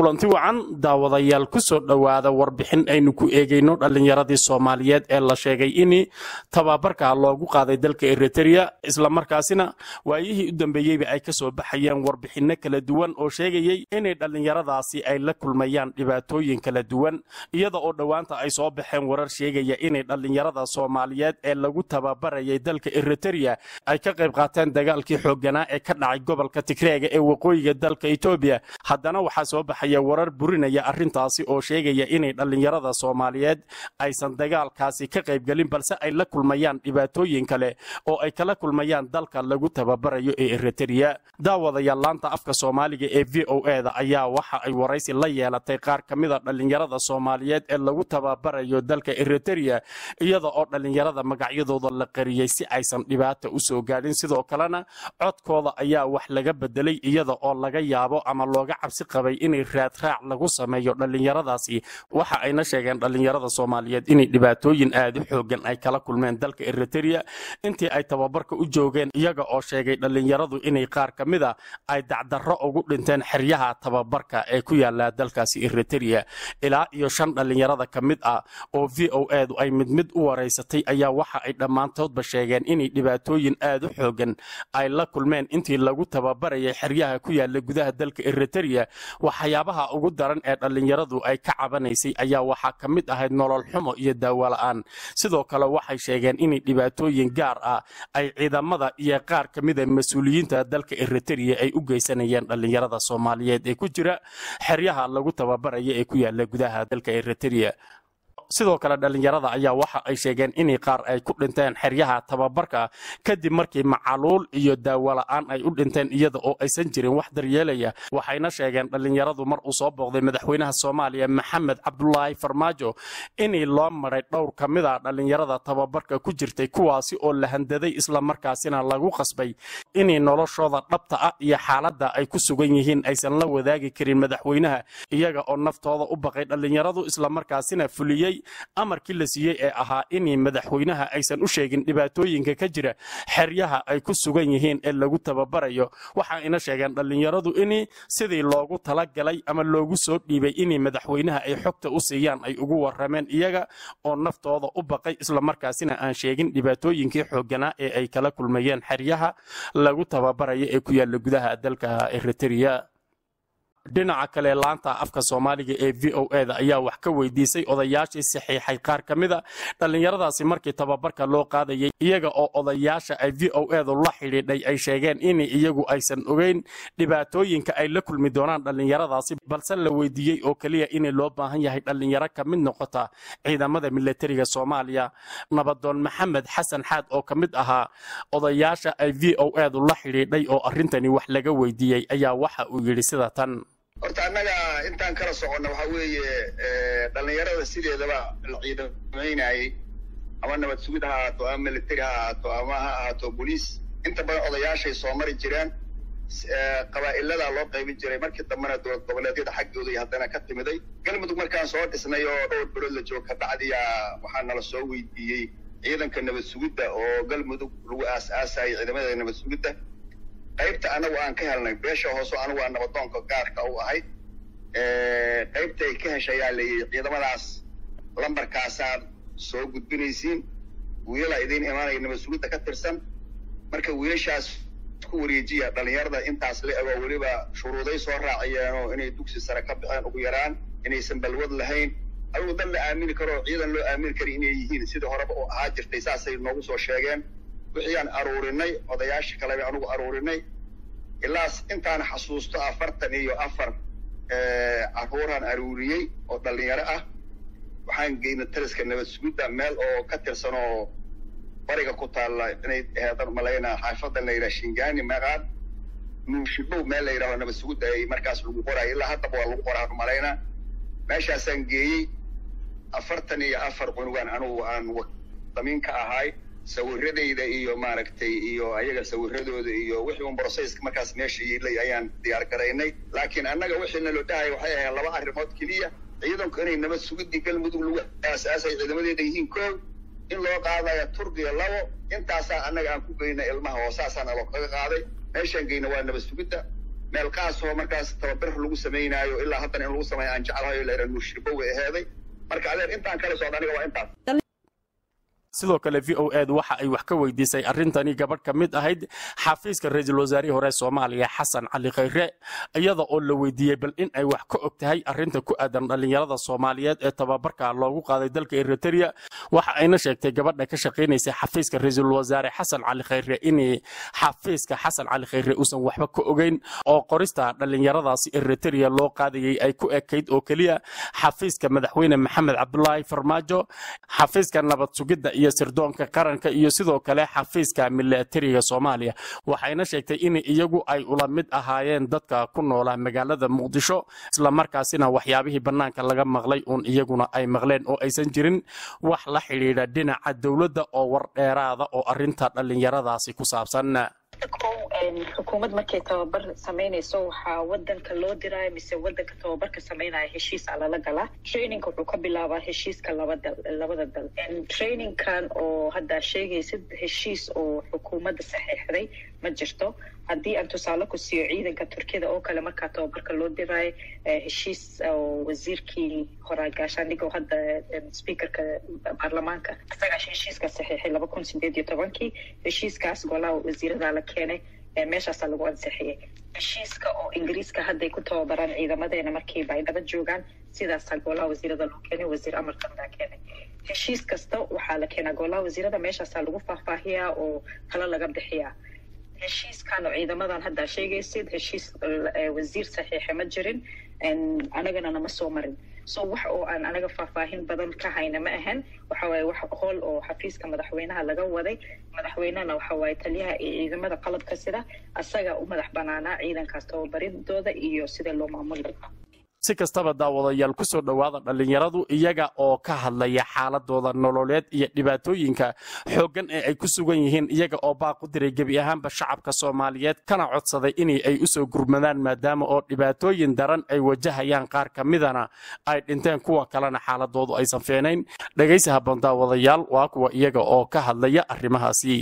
kulanti wacan daawadayaal ku soo dhowaada warbixin aynu ku eegayno dhallinyaradii soomaaliyeed ee la sheegay in tababarka loogu qaaday dalka eritrea islamarkaasina waayihii u dambeeyeyba ay ka soo baxayeen warbixinno kala duwan oo sheegayey inay dhallinyaradaasi ay la kulmayaan dhibaatooyin kala duwan iyada oo dhowaanta ay soo baxeen warar sheegaya inay dhallinyarada soomaaliyeed ee lagu tababarayay dalka eritrea ay ka qayb qaateen dagaalkii xoogganaa ee ka dhacay gobolka tigreega ee waqooyiga dalka etoobiya haddana waxaa soo baxaya warar burinaya arrintaasi oo sheegaya inay dhallinyarada soomaaliyeed aysan dagaalkaasi ka qaybgelin balse ay la kulmayaan dhibaatooyin kale oo ay kala kulmayaan dalka lagu tababarayo ee eritrea daawadayaal laanta afka soomaaliga ee v o e da ayaa waxa ay waraysi la yeelatay qaar ka mida dhallinyarada soomaaliyeed ee lagu tababarayo dalka eritrea iyada oo dhallinyarada magacyadooda la qariyey si aysan dhibaata u soo gaadhin sidoo kalena codkooda ayaa wax laga bedelay iyada oo laga yaabo ama looga cabsi qabay inay raadraac lagu sameeyo dhallinyaradaasi waxa ayna sheegeen dhallinyarada soomaaliyeed inay dhibaatooyin aad u xoogan ay kala kulmeen dalka eritrea intii ay tababarka u joogeen iyaga oo sheegay dhallinyaradu inay qaar ka mida ay dacdarro ugu dhinteen xeryaha tababarka ee ku yaala dalkaasi eritrea ilaa iyo shan dhallinyarada ka mid ah oo v o edu ay mid mid u waraysatay ayaa waxa ay dhammaantoodba sheegeen inay dhibaatooyin aad u xoogan ay la kulmeen intii lagu tababarayay xeryaha ku yaala gudaha dalka eritrea waxyaabaha ugu daran ee dhallinyaradu ay ka cabanaysay ayaa waxaa ka mid ahayd nolol xumo iyo daawola'aan sidoo kale waxay sheegeen inay dhibaatooyin gaar ah ay ciidamada iyo qaar ka mida mas-uuliyiinta dalka eritrea ay u geysanayeen dhallinyarada soomaaliyeed ee ku jira xeryaha lagu tababaraya ee ku yaala gudaha dalka eritrea sidoo kale dhallinyarada ayaa waxa ay sheegeen inay qaar ay ku dhinteen xeryaha tababarka kadib markii macaluul iyo daawola'aan ay u dhinteen iyada oo aysan jirin wax daryeelaya waxayna sheegeen dhallinyaradu mar uu soo booqday madaxweynaha soomaaliya maxamed cabdulaahi farmaajo inay loo maray dhowr ka mid a dhallinyarada tababarka ku jirtay kuwaasi oo la handaday islamarkaasina lagu qasbay inay noloshooda dhabta ah iyo xaaladda ay ku sugan yihiin aysan la wadaagi karin madaxweynaha iyaga oo naftooda u baqay dhallinyaradu islamarkaasina fuliyey amarkii la siiyey ee ahaa inay madaxweynaha aysan u sheegin dhibaatooyinka ka jira xeryaha ay ku sugan yihiin ee lagu tababarayo waxa ina sheegeen dhallinyaradu in sidii loogu talagalay ama loogu soo dhiibay inay madaxweynaha ay xogta u siiyaan ay ugu warameen iyaga oo naftooda u baqay islamarkaasina aan sheegin dhibaatooyinkii xooganaa ee ay kala kulmayeen xeryaha lagu tababarayo ee ku yaala gudaha dalka eritrea dhinaca kale laanta afka soomaaliga ee v o e da ayaa wax ka weydiisay odayaashii saxiixay qaar ka mida dhallinyaradaasi markii tababarka loo qaadayay iyaga oo odayaasha ay v o edu la xidhiidhay ay sheegeen in iyagu aysan ogeyn dhibaatooyinka ay la kulmi doonaan dhallinyaradaasi balse la weydiiyey oo keliya in loo baahan yahay dhallinyaro ka mid noqota ciidamada milatariga soomaaliya nabadoon maxamed xasan xaad oo ka mid ahaa odayaasha ay v o edu la xidhiidhay oo arrintani wax laga weydiiyey ayaa waxa uu yidhi sida tan horta annaga intaan kala soconna waxa weeye dhallinyarada sideedaba la ciidamaynayay ama nabad sugid ha ahaato ama military ha ahaato ama ha ahaato boliis inta badan odayaashay soo mari jireen qabaa'iladaa loo qaybin jiray markii dambena dowlad goboleedyada xaggooda iyo haddana ka timiday galmudug markaan soo dhisnay oo dhowr bilood la joog ka dhacdiyaa waxaa nala soo weydiiyey ciidanka nabad sugidda oo galmudug lagu aas-aasayay ciidamada nabad sugidda qaybta anagu aan ka helnay beesha hoose anigu aan nabadoonka gaarka u ahayd qaybta ay ka heshayaa layidhi ciidamadaas lambarkaasaad soo gudbinaysiin wiilala idiin imaanaya nabad sugidda ka tirsan marka wiilashaas ku wareejiya dhallinyarada intaas la ego weliba shuruuday soo raaciyeenoo inay dugsi sare ka baxeen ugu yaraan inaysan balwad lahayn adigu dad la aamini karo oo ciidan loo aamini kara inay yihiin sidii horeba u ahaa jirtay saasay noogu soo sheegeen wixii aan aruurinay odayaasha kaleba anugu aruurinay ilaas intaan xasuusto afartan iyo afar caruuraan aruuriyey oo dhallinyaro ah waxaan geynay taliska nabad sugidda meel oo ka tirsan oo bariga ku taalla inay aheedan malaynaa xaafadan la yidhaha shingani maqaan nuushibow meel la yidhaho nabad sugidda ay markaas lagu qoraayo ilaa haddaba waa lagu qoraa malaynaa meeshaasaan geeyey afartan iyo afar cunugaan anugu aan damiin ka ahaay sawiradayda iyo maaragtay iyo ayaga sawiradooda iyo wixii un brocesska markaas meesha yiilay ayaan diyaar garaynay laakiin annaga wixii naloo dhahaya waxay ahayd laba arrimood keliya ciidanku inay nabad sugidii galmudug lagu aasaasay ciidamadeeda yihiin koow in loo qaadaya turkiya labo intaasaa annaga aan ku geyna ilmaha oo saasaa naloo kaga qaaday meeshaan geyna waa nabad sugidda meel qaasoo markaas tababar lagu samaynaayo ilaa haddana in lagu sameeyo aan jeclahayo la yidhaha nuushirbo way aheeday marka adeer intaan kala socda aniga waa intaas sidoo kale v o edu waxa ay wax ka weydiisay arrintani gabadh ka mid ahayd xafiiska ra-iisul wasaarihii hore soomaaliya xasan cali khayre iyada oo la weydiiyey bal in ay wax ka og tahay arrinta ku aadan dhallinyarada soomaaliyeed ee tababarka loogu qaaday dalka eriteria waxa ayna sheegtay gabadha ka shaqaynaysa xafiiska ra-iisul wasaare xasan cali khayre in xafiiska xasan cali khayre uusan waxba ka ogeyn oo qorista dhallinyaradaasi eriteria loo qaadayay ay ku ekayd oo keliya xafiiska madaxweyne maxamed cabdulaahi farmaajo xafiiska nabad sugidda iyo sirdoonka qaranka iyo sidoo kale xafiiska milatariga soomaaliya waxayna sheegtay in iyagu ay ula mid ahaayeen dadka ku noolaa magaalada muqdisho islamarkaasina waxyaabihii bannaanka laga maqlay uun iyaguna ay maqleen oo aysan jirin wax la xidhiidha dhinaca dowladda oo war dheeraada oo arrinta dhallinyaradaasi ku saabsan xukuumad markay tababar samaynayso waxaa wadanka loo diraayo mise wadanka tababarka samaynaya heshiisa lala galaa trainingka wuxuu ka bilaabaa heshiiska labada labada dal trainingkan oo haddaa sheegaysid heshiis oo xukuumadda saxiixday ma jirto haddii aan tusaale ku siiyo ciidanka turkiyada oo kale markaa tababarka loo diraayo heshiis oo wasiirkii horaa gaashaandhiga oo hadda speakerka baarlamaanka isagaa heshiiska saxiixay laba kun sideed iyo tobankii heshiiskaas golaha wasiiradaa la keenay meeshaasaa lagu ansixiyey heshiiska oo ingiriiska hadday ku tababaraan ciidamadeena markiiba ay daba joogaan sidaasaa golaha wasiirada loo keenay wasiir amarkan baa keenay heshiis kasta waxaa la keenaa golaha wasiirada meeshaasaa lagu faahfaahiyaa oo talo laga bixiyaa heshiiskan oo ciidamadan haddaa sheegaysid heshiis wasiir saxiixa ma jirin anagana nama soo marin so wax oo aan anaga faahfaahin badan ka hayna ma ahan waxa waaye wax hool oo xafiiska madaxweynaha laga waday madaxweynehana waxa waaye taliyaha iyo ciidamada qalabka sida asaga u madax banaanaa ciidankaas tababaridooda iyo sida loo maamuli lahaa si kastaba daawadayaal ku soo dhowaada dhallinyaradu iyaga oo ka hadlaya xaaladooda nololeed iyo dhibaatooyinka xooggan ee ay ku sugan yihiin iyaga oo baaq u diray gebi ahaanba shacabka soomaaliyeed kana codsaday in ay usoo gurmadaan maadaama oo dhibaatooyin daran ay wajahayaan qaar ka midana ay dhinteen kuwa kalena xaaladoodu aysan feenayn dhegaysi habboon daawadayaal waa kuwa iyaga oo ka hadlaya arrimahaasi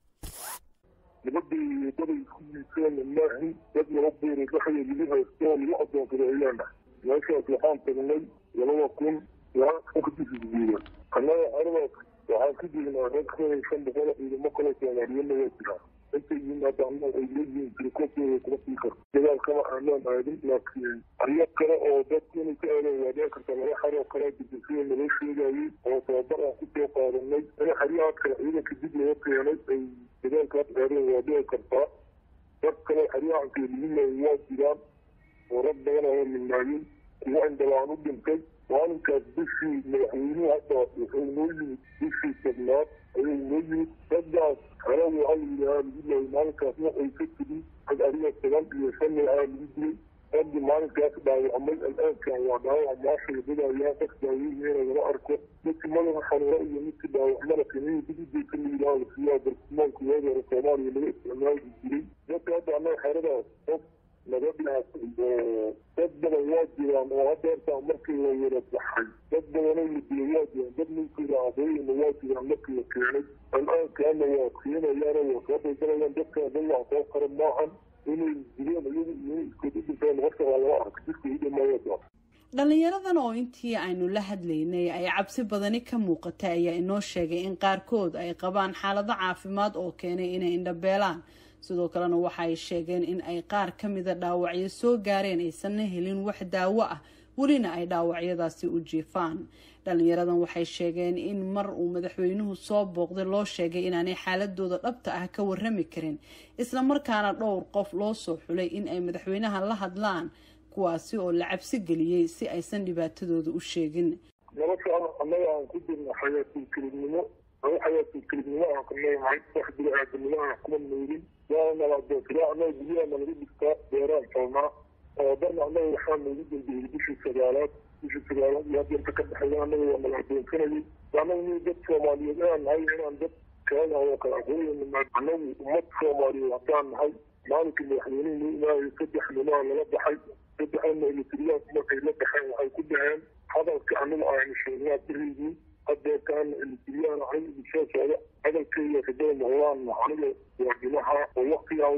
nabadii daday ku yiiseen maahin dad laba beeray dhexda lagu haysto lagu adoonsada ayaana meeshaas waxaan tagnay labada kun kadisisguuda annaga aradaas waxaan ka jirnaa rag ka shan boqol ciidamo kale soomaaliyana waa jiraa intay yimaadaana ay leeyihiin tirikooftooda kuma sii karto dagaal kama aanaan aadin laakiin aryo kale oo dadku inay ka aadeen waa dhici karta laba xaroo kale dibasida naloo sheegayay oo tababar aan kusoo qaadanay in xaryahaas kale ciidanka dib laga keenay ay dagaalkaas aadeen waa dhici kartaa dad kale xaryahanka liminay waa jiraan oo rag badan oo minaayin kuwa indhalaan u dhintay maalinkaas bishii madaxweynuhu hadda wuxuu noo yimid bishii tobnaad ayuu noo yimid raggaas hore waxaa la yidhahaa lagu laayay maalinkaas waxay ka tegin rag ariga toban iyo shan aa lagu dilay raggii maalinkaas dhaawacmay al-aankan waa dhaawac maasha wadadayaa qof daaweynayna lama arko midkii madaxa xanuuro iyo midkii dhaawacmada kaniini dibideyka la yidhaha la siiyaa bartilmaanka waagi hore soomaaliya laga isticmaali jiray dadka hadda annaga xeradaas qof laga dhaafay oo dad badan waa jiraan oo hadda hortaa markii la wada baxay dad badanoo la dilay waa jiraan dad ninkooda aqooyina waa jiraan markii la keenay al-aankaana waa keenayaana waa soo daldalayaan dadka dad wax soo qara maahan inay dileen iyagu iyo iskood u dhinteen horta waa lama arka jidka u dhamaayada dhallinyaradan oo intii aynu la hadlaynay ay cabsi badani ka muuqatay ayaa inoo sheegay in qaarkood ay qabaan xaalado caafimaad oo keenay inay indhabeelaan sidoo kalena waxa ay sheegeen in ay qaar ka mida dhaawacyo soo gaareen aysanna helin wax daawo ah welina ay dhaawacyadaasi u jiifaan dhallinyaradan waxay sheegeen in mar uu madaxweynuhu soo booqday loo sheegay inaanay xaaladooda dhabta ah ka warami karin islamarkaana dhowr qof loo soo xulay in ay madaxweynaha la hadlaan kuwaasi oo la cabsi geliyey si aysan dhibaatadooda u sheegin nolosha annaga aan ku jirna xayaatul kelibnimo aba xayaatul kelibnimo aan ka noolnahay wax bini-aadanimo aan kuma noolin waana nala adoonsadaa annaga guryaha nalaga dhigtaa beeraan falnaa oo darna annaga waxaa noogu dambeeyey bishii sagaalaad bishii sagaalaad iyo hadeerta ka dhexeeya annaga waa nala adoonsanayay annaga ni dad soomaaliyeed inaan nahay inaan dad keenaha oo kale aqooyana annagu ummad soomaaliyeed haddaan nahay maalinkii madaxweynuhu noo imaayay saddex nimaa lala baxay saddexana elitriyaanku markay la baxeen waxay ku dhaheen hadalka aniga aynu sheegnaa beriygii hadeertaana elitriyaan aniga idin soo socda hadalkeyga kadaba noqdaan aniga waa dhimaha oo waktigaan leeyahay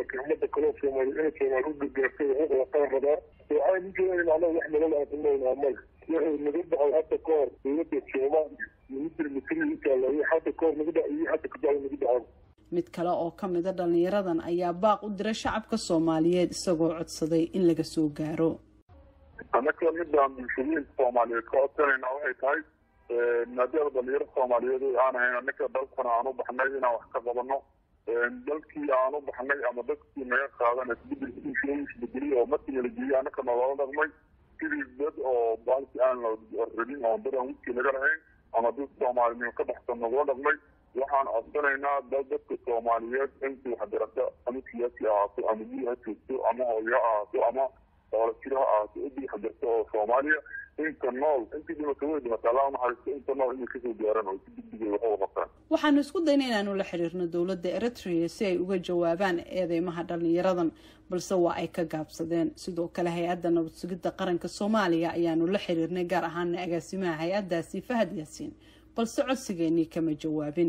laakiin ummadda kaloo soomaali inay soomaali u gargaartay waxu qabataan rabaa waxaa u jeedaa macnaha wax nolol aan ku noolnaha male waxay naga dhacay hadda ka hor dowladda soomaaliya ministri misri intaala iyo hadda ka hor naga dhac iyo hadda kadacda naga dhacay mid kale oo ka mida dhallinyaradan ayaa baaq u diray shacabka soomaaliyeed isagoo codsaday in laga soo gaaro annaka midaan bulshooyinka soomaaliyeed ka codsanayna waxay tahay maadaama dhalinyaro soomaaliyeed aan ahayn annaka dalkana aan u baxnay inaan wax ka qabano dalkii aan u baxnay ama dadkii naga qaadan isbedelkiisa isbedeliy oo markii la geeyey annaka naloola dhaqmay sidii dad oo baalki aan la rabin oo dad aan wiskii laga lahayn ama dad soomaalinimo ka baxsan nagula dhaqmay waxaan codsanaynaa dal dadka soomaaliyeed intii waxbarasho ama siyaasi ahaato ama biyo ha joogto ama hooyo ha ahaato ama doolajiro ha ahaato intii waxbarasho oo soomaaliya inta nool intii dhimata way dhimata allah naxariisto inta nool inay kasoo gaaran oo si degdegay wax uga qabtaan waxaanu isku dayna inaanu la xiriirno dowladda eritrea si ay uga jawaabaan eedeymaha dhallinyaradan balse waa ay ka gaabsadeen sidoo kale hay-adda nabad sugidda qaranka soomaaliya ayaanu la xiriirnay gaar ahaana agaasimaha hay-addaasi fahad yaasiin balse codsigeenii kama jawaabin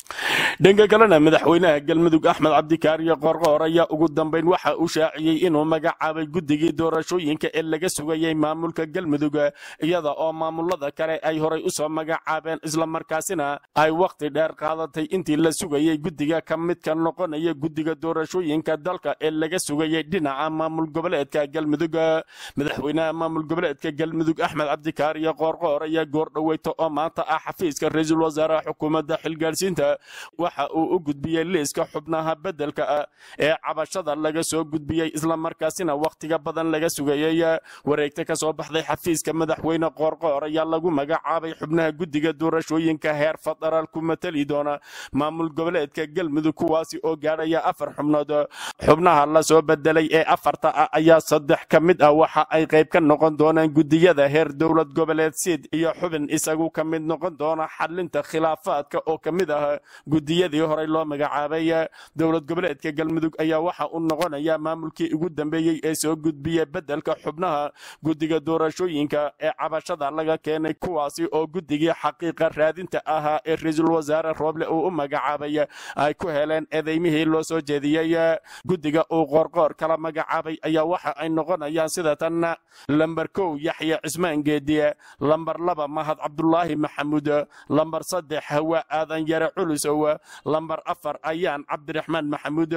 dhanka kalena madaxweynaha galmudug axmed cabdikaariyo qorqoor ayaa ugu dambeyn waxa uu shaaciyey inuu magacaabay guddigii doorashooyinka ee laga sugayay maamulka galmudug iyada oo maamulada kale ay horay usoo magacaabeen islamarkaasina ay wakhti dheer qaadatay intii la sugayay guddiga ka midka noqonaya guddiga doorashooyinka dalka ee laga sugayay dhinaca maamul goboleedka galmudug madaxweynaha maamul goboleedka galmudug axmed cabdikaariyo qorqoor ayaa goordhoweyta oo maanta ah xafiiska ra-iisul wasaaraha xukuumadda xilgaarsiinta waxa uu u gudbiyey liiska xubnaha beddelka ah ee cabashada laga soo gudbiyey islamarkaasina wakhtiga badan laga sugayey wareegta ka soo baxday xafiiska madaxweyne qoorqoor ayaa lagu magacaabay xubnaha guddiga doorashooyinka heer federaal ku matali doona maamul goboleedka galmudug kuwaasi oo gaadhaya afar xubnood xubnaha la soo bedelay ee afarta ah ayaa saddex ka mid ah waxa ay qayb ka noqon doonaan guddiyada heer dowlad goboleed sid iyo xubin isagu ka mid noqon doona xalinta khilaafaadka oo ka mid ah guddiyadii horey loo magacaabay dowlad goboleedka galmudug ayaa waxa uu noqonaya maamulkii ugu dambeeyey ee soo gudbiya beddelka xubnaha guddiga doorashooyinka ee cabashada laga keenay kuwaasi oo guddigii xaqiiqa raadinta ahaa ee ra-iisul wasaare rooble uu u magacaabay ay ku heleen eedeymihii loo soo jeediyey guddiga uu qoorqoor kala magacaabay ayaa waxa ay noqonayaan sida tan lambar kow yaxya cismaan geediye lambar laba mahad cabdulaahi maxamuud lambar saddex hawa aadan yare culusow lambar afar ayaan cabdiraxmaan maxamuud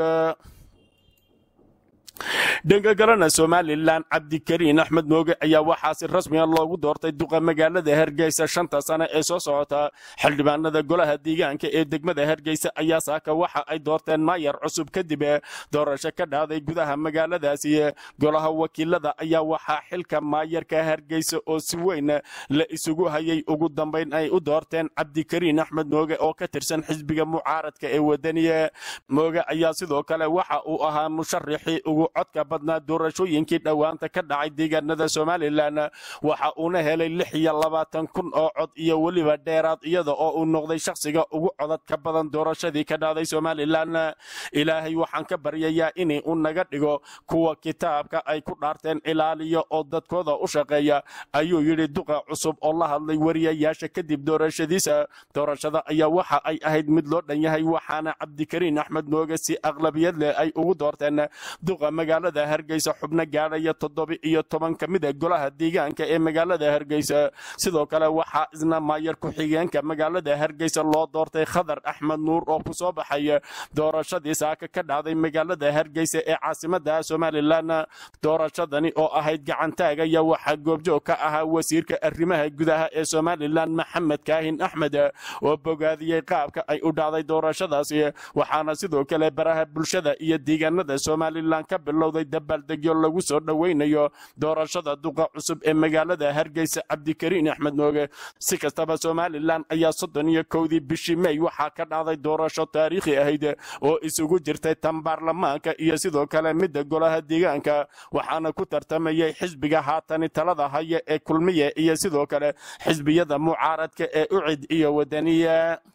dhanka kalena somalilan cabdikariin axmed mooge ayaa waxaa si rasmiga loogu doortay duqa magaalada hargeysa shanta sane ee soo socota xildhibaanada golaha deegaanka ee degmada hargeysa ayaa saaka waxa ay doorteen maayar cusub kadib doorasho ka dhacday gudaha magaaladaasi golaha wakiilada ayaa waxaa xilka maayarka hargeysa oo si weyn la isugu hayay ugu dambeyn ay u doorteen cabdikariin axmed mooge oo ka tirsan xisbiga mucaaradka ee wadaniye mooge ayaa sidoo kale waxa uu ahaa musharaxii ugu codka badnaa doorashooyinkii dhowaanta ka dhacay deegaanada somalilan waxa uuna helay lix iyo labaatan kun oo cod iyo weliba dheeraad iyada oo uu noqday shakhsiga ugu codad ka badan doorashadii ka dhacday somalilan ilaahay waxaan ka baryayaa inay u naga dhigo kuwa kitaabka ay ku dhaarteen ilaaliya oo dadkooda u shaqeeya ayuu yidhi duqa cusub oo la hadlay wariyayaasha kadib doorashadiisa doorashada ayaa waxa ay ahayd mid loo dhan yahay waxaana cabdikariin axmed mooge si aqlabiyad leh ay ugu doorteen duqa magaalada hargeysa xubno gaadhaya toddoba iyo toban ka mid a golaha deegaanka ee magaalada hargeysa sidoo kale waxaa isna maayar ku-xigeenka magaalada hargeysa loo doortay khadar axmed nuur oo ku soo baxay doorashadii saaka ka dhacday magaalada hargeysa ee caasimada somalilan doorashadani oo ahayd gacantaagaya waxaa goobjoog ka ahaa wasiirka arrimaha gudaha ee somalilan maxamed kaahin axmed oo bogaadiyey qaabka ay u dhacday doorashadaasi waxaana sidoo kale baraha bulshada iyo deegaanada somalilan ka bilowday dabaaldegyo lagu soo dhoweynayo doorashada duqa cusub ee magaalada hargeysa cabdikariin axmed mooge si kastaba somalilan ayaa soddon iyo kowdii bishii mey waxaa ka dhacday doorasho taariikhi ahayd oo isugu jirtay tan baarlamaanka iyo sidoo kale midda golaha deegaanka waxaana ku tartamayay xisbiga haatani talada haya ee kulmiye iyo sidoo kale xisbiyada mucaaradka ee ucid iyo wadaniya